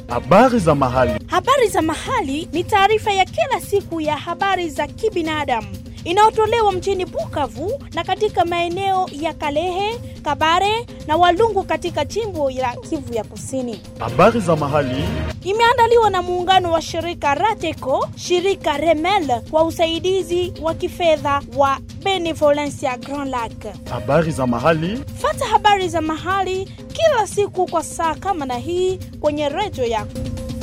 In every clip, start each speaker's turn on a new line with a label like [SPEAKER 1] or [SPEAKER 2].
[SPEAKER 1] Habari za mahali.
[SPEAKER 2] Habari za mahali ni taarifa ya kila siku ya habari za kibinadamu inayotolewa mjini Bukavu na katika maeneo ya Kalehe, Kabare na Walungu katika jimbo la Kivu ya Kusini.
[SPEAKER 1] Habari za mahali.
[SPEAKER 2] Imeandaliwa na muungano wa shirika Rateco, shirika Remel kwa usaidizi wa kifedha wa Benevolencia Grand Lac.
[SPEAKER 1] Habari za mahali.
[SPEAKER 2] Fata habari za mahali kila siku kwa saa kama na hii kwenye redio yako.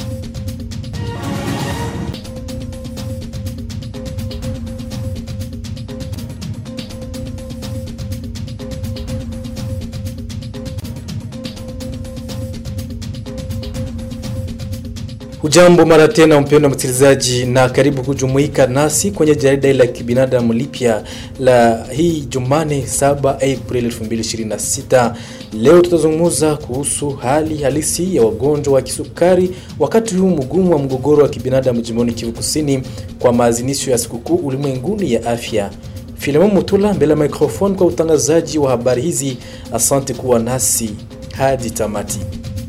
[SPEAKER 3] Hujambo mara tena mpendwa msikilizaji, na karibu kujumuika nasi kwenye jarida la kibinadamu lipya la hii Jumane 7 Aprili 2026. Leo tutazungumza kuhusu hali halisi ya wagonjwa wa kisukari wakati huu mgumu wa mgogoro wa kibinadamu jimboni Kivu Kusini kwa maazinisho ya sikukuu ulimwenguni ya afya. Filemon Mutula mbele ya microphone kwa utangazaji wa habari hizi. Asante kuwa nasi hadi tamati.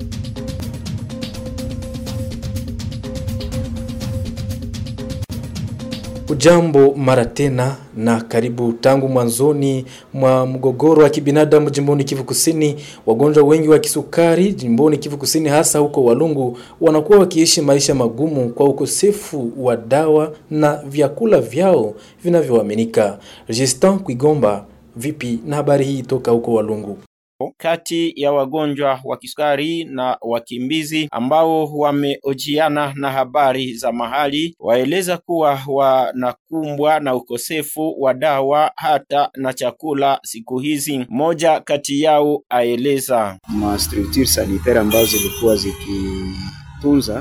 [SPEAKER 3] Ujambo mara tena na karibu. Tangu mwanzoni mwa mgogoro wa kibinadamu jimboni Kivu Kusini, wagonjwa wengi wa kisukari jimboni Kivu Kusini, hasa huko Walungu, wanakuwa wakiishi maisha magumu kwa ukosefu wa dawa na vyakula vyao vinavyoaminika. Justin Kwigomba, vipi na habari hii toka huko Walungu?
[SPEAKER 4] kati ya wagonjwa wa kisukari na wakimbizi ambao wameojiana na habari za mahali waeleza kuwa wanakumbwa na ukosefu wa dawa hata na chakula siku hizi. Mmoja kati yao aeleza
[SPEAKER 5] ma structure sanitaire ambazo zilikuwa zikitunza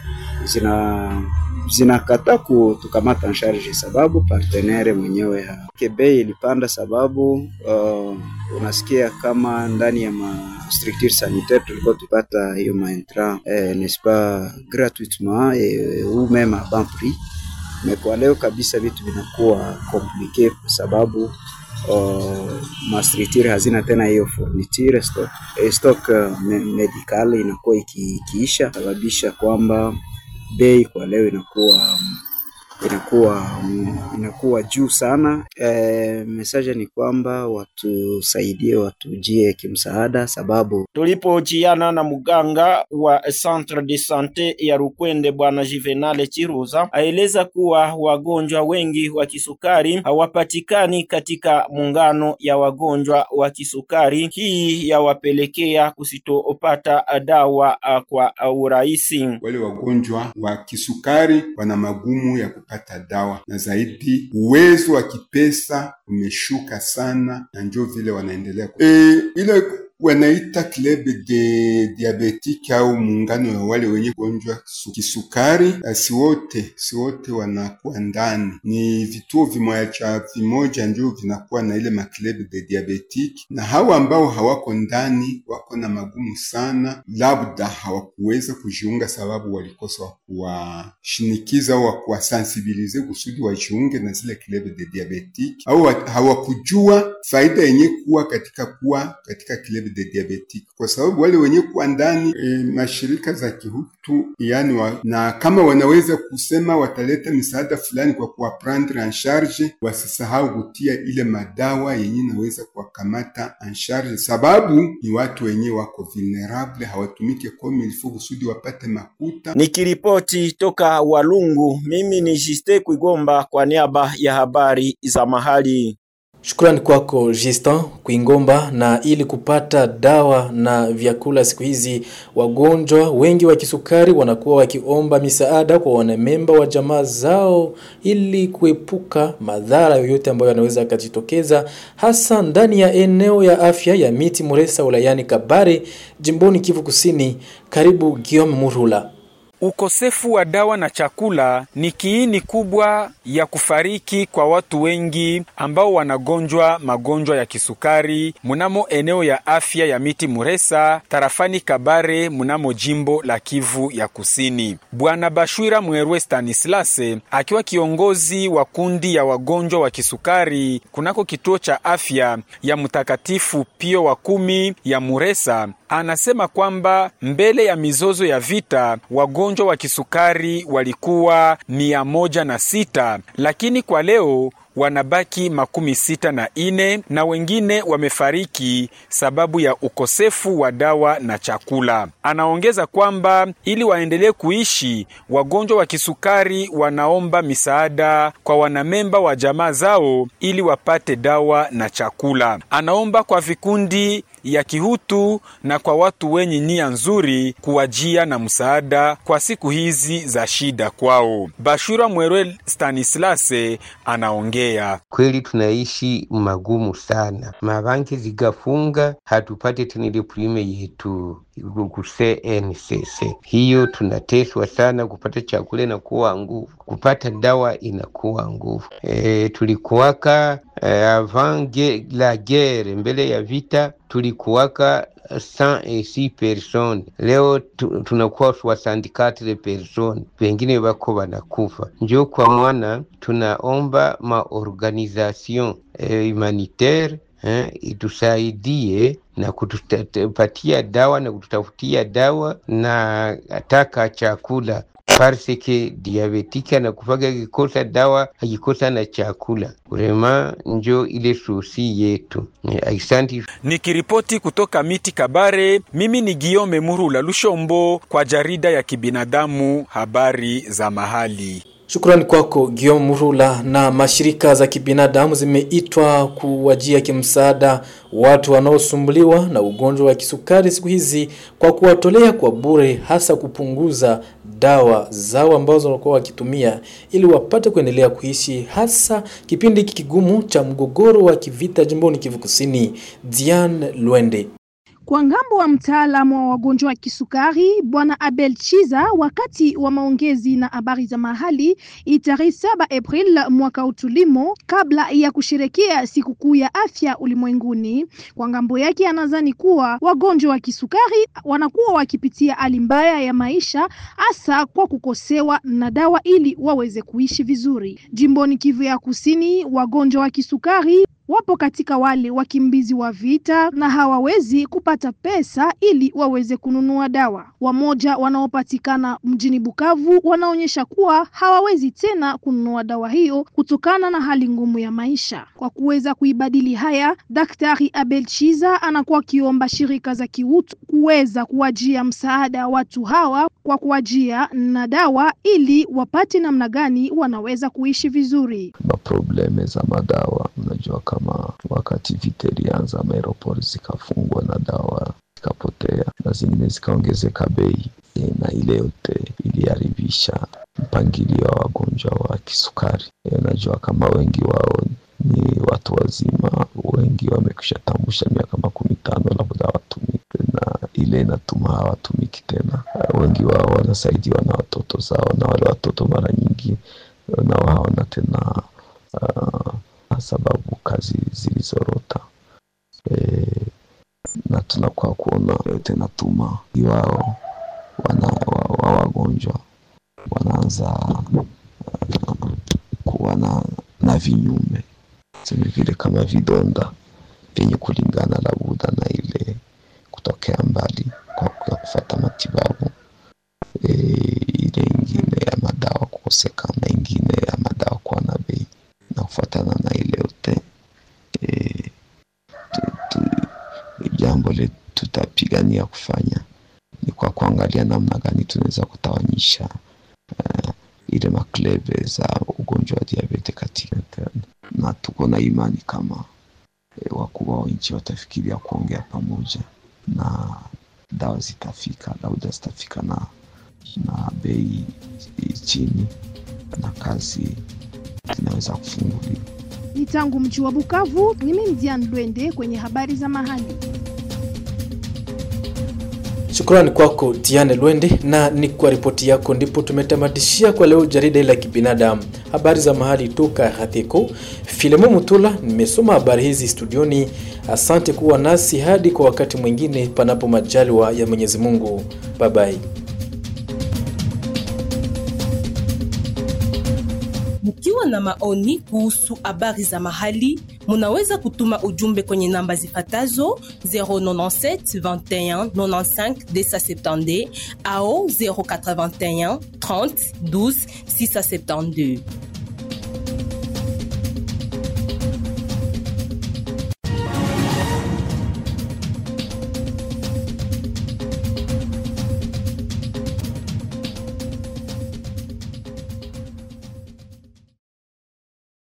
[SPEAKER 5] zina zinakataa kutukamata en charge, sababu partenere mwenyewe bei ilipanda, sababu uh, unasikia kama ndani ya ma structure sanitaire tulikuwa tupata hiyo maintra eh, n'est-ce pas gratuitement eh, ou même à bas prix, mais kwa leo kabisa vitu vinakuwa compliqué kwa sababu uh, ma structure hazina tena hiyo fourniture stock, eh, stock uh, me, medical inakuwa ikiisha, sababisha kwamba bei kwa leo inakuwa inakuwa inakuwa juu sana. E, message ni kwamba watusaidie, watujie kimsaada, sababu
[SPEAKER 4] tulipojiana na mganga wa Centre de Sante ya Rukwende Bwana Juvenale Chiruza aeleza kuwa wagonjwa wengi wa kisukari hawapatikani katika muungano ya wagonjwa wa kisukari. Hii yawapelekea kusitopata dawa kwa urahisi.
[SPEAKER 6] Wale wagonjwa wa kisukari wana magumu ya kupata dawa na zaidi uwezo wa kipesa umeshuka sana, na njo vile wanaendelea e, ile wanaita club de diabetike au muungano wa wale wenye gonjwa kisukari. Si wote si wote wanakuwa ndani, ni vituo vimoja cha vimoja ndio vinakuwa na ile maclub de diabetike, na hawa ambao hawako ndani wako na magumu sana, labda hawakuweza kujiunga sababu walikosa wa kuwashinikiza au wa kuwasensibilize kusudi wajiunge na zile club de diabetike, au hawakujua faida yenye kuwa katika kuwa katika club de diabetic kwa sababu wale wenye kuwa ndani e, mashirika za kihutu yani wa, na kama wanaweza kusema wataleta misaada fulani kwa kuwaprendre en charge, wasisahau kutia ile madawa yenye naweza kuwakamata en charge, sababu ni watu wenye wako vulnerable, hawatumike comme il faut kusudi wapate makuta.
[SPEAKER 4] Nikiripoti toka Walungu, mimi ni Juste Kwigomba kwa niaba ya habari za mahali.
[SPEAKER 3] Shukrani kwako Justin Kuingomba. Na ili kupata dawa na vyakula siku hizi, wagonjwa wengi wa kisukari wanakuwa wakiomba misaada kwa wanamemba wa jamaa zao ili kuepuka madhara yoyote ambayo yanaweza yakajitokeza, hasa ndani ya eneo ya afya ya Miti Muresa wilayani Kabare, jimboni Kivu Kusini. Karibu Guillaume Murula.
[SPEAKER 7] Ukosefu wa dawa na chakula ni kiini kubwa ya kufariki kwa watu wengi ambao wanagonjwa magonjwa ya kisukari mnamo eneo ya afya ya Miti Muresa tarafani Kabare mnamo jimbo la Kivu ya Kusini. Bwana Bashwira Mwerwe Stanislase akiwa kiongozi wa kundi ya wagonjwa wa kisukari kunako kituo cha afya ya Mtakatifu Pio wa kumi ya Muresa anasema kwamba mbele ya mizozo ya vita wagonjwa wa kisukari walikuwa mia moja na sita lakini kwa leo wanabaki makumi sita na ine na wengine wamefariki sababu ya ukosefu wa dawa na chakula. Anaongeza kwamba ili waendelee kuishi, wagonjwa wa kisukari wanaomba misaada kwa wanamemba wa jamaa zao ili wapate dawa na chakula. Anaomba kwa vikundi ya kihutu na kwa watu wenye nia nzuri kuwajia na msaada kwa siku hizi za shida kwao. Bashura Mwerwe Stanislase anaongea.
[SPEAKER 8] Kweli tunaishi magumu sana, mabanki zigafunga, hatupate tena ile prime yetu kuse NCC. Hiyo tunateswa sana, kupata chakula inakuwa nguvu, kupata dawa inakuwa nguvu. E, tulikuwaka e, avant la guerre, mbele ya vita tulikuwaka 106 personnes leo tu, tunakuwa 64 personnes, wengine wako wanakufa. Njo kwa mwana tunaomba maorganisation eh, humanitaire eh, itusaidie na kutupatia dawa na kututafutia dawa na ataka chakula parce que diabetike anakufaga akikosa dawa akikosa na chakula vrema njo ile susi yetu aisanti
[SPEAKER 7] Nikiripoti kutoka miti Kabare, mimi ni Giome Murula Lushombo kwa jarida ya kibinadamu habari za mahali.
[SPEAKER 3] Shukrani kwako Guillaume Murula. Na mashirika za kibinadamu zimeitwa kuwajia kimsaada watu wanaosumbuliwa na ugonjwa wa kisukari siku hizi kwa kuwatolea kwa bure, hasa kupunguza dawa zao ambazo wanakuwa wakitumia ili wapate kuendelea kuishi, hasa kipindi hiki kigumu cha mgogoro wa kivita jimboni Kivu Kusini. Diane Lwende
[SPEAKER 2] Kwa ngambo wa mtaalamu wa wagonjwa wa kisukari Bwana Abel Chiza, wakati wa maongezi na habari za mahali tarehe 7 April mwaka utulimo, kabla ya kusherekea sikukuu ya afya ulimwenguni, kwa ngambo yake anadhani kuwa wagonjwa wa kisukari wanakuwa wakipitia hali mbaya ya maisha, hasa kwa kukosewa na dawa ili waweze kuishi vizuri. Jimboni Kivu ya Kusini, wagonjwa wa kisukari wapo katika wale wakimbizi wa vita na hawawezi kupata pesa ili waweze kununua dawa. Wamoja wanaopatikana mjini Bukavu wanaonyesha kuwa hawawezi tena kununua dawa hiyo kutokana na hali ngumu ya maisha. Kwa kuweza kuibadili haya, Daktari Abel Chiza anakuwa akiomba shirika za kiutu kuweza kuwajia msaada watu hawa kwa kuwajia na dawa ili wapate namna gani wanaweza kuishi vizuri.
[SPEAKER 9] maprobleme za madawa. Unajua, kama wakati vita ilianza, maaeroport zikafungwa na dawa zikapotea na zingine zikaongezeka bei e, na ile yote iliharibisha mpangilio wa wagonjwa wa kisukari. E, unajua kama wengi wao ni watu wazima, wengi wamekwisha tambusha miaka makumi tano labda watumike, na ile inatuma hawatumiki tena. Wengi wao wanasaidiwa na watoto zao, na wale watoto mara nyingi nao hawana tena uh, sababu kazi zilizorota e, na tunakuwa kuona yote natuma iwao wana wa, wa wagonjwa wanaanza uh, kuwa na, na vinyume seme vile kama vidonda vyenye kulingana labuda na ile kutokea mbali kwa kwa kufata matibabu e, ile ingine ya madawa kukosekana, ingine ya madawa kuwa na bei na kufuatana na ile yote e, tu, tu, jambo le tutapigania kufanya ni kwa kuangalia namna gani tunaweza kutawanyisha uh, ile makleve za ugonjwa wa diabete katika na tuko na imani kama e, wakubwa wa nchi watafikiria kuongea pamoja na dawa zitafika, labda zitafika na na bei chini na kazi zinaweza kufunguliwa.
[SPEAKER 2] Ni tangu mji wa Bukavu, ni mimi Diane Lwende kwenye habari za mahali.
[SPEAKER 3] Shukrani kwako Diane Lwende, na ni kwa ripoti yako ndipo tumetamatishia kwa leo jarida la kibinadamu, habari za mahali toka Hateko. Filemo Mutula nimesoma habari hizi studioni. Asante kuwa nasi hadi kwa wakati mwingine, panapo majaliwa ya Mwenyezi Mungu. Bye bye.
[SPEAKER 10] Mkiwa na maoni kuhusu habari za mahali, munaweza kutuma ujumbe kwenye namba zifatazo 097 21 95 270 au 081 30 12 672.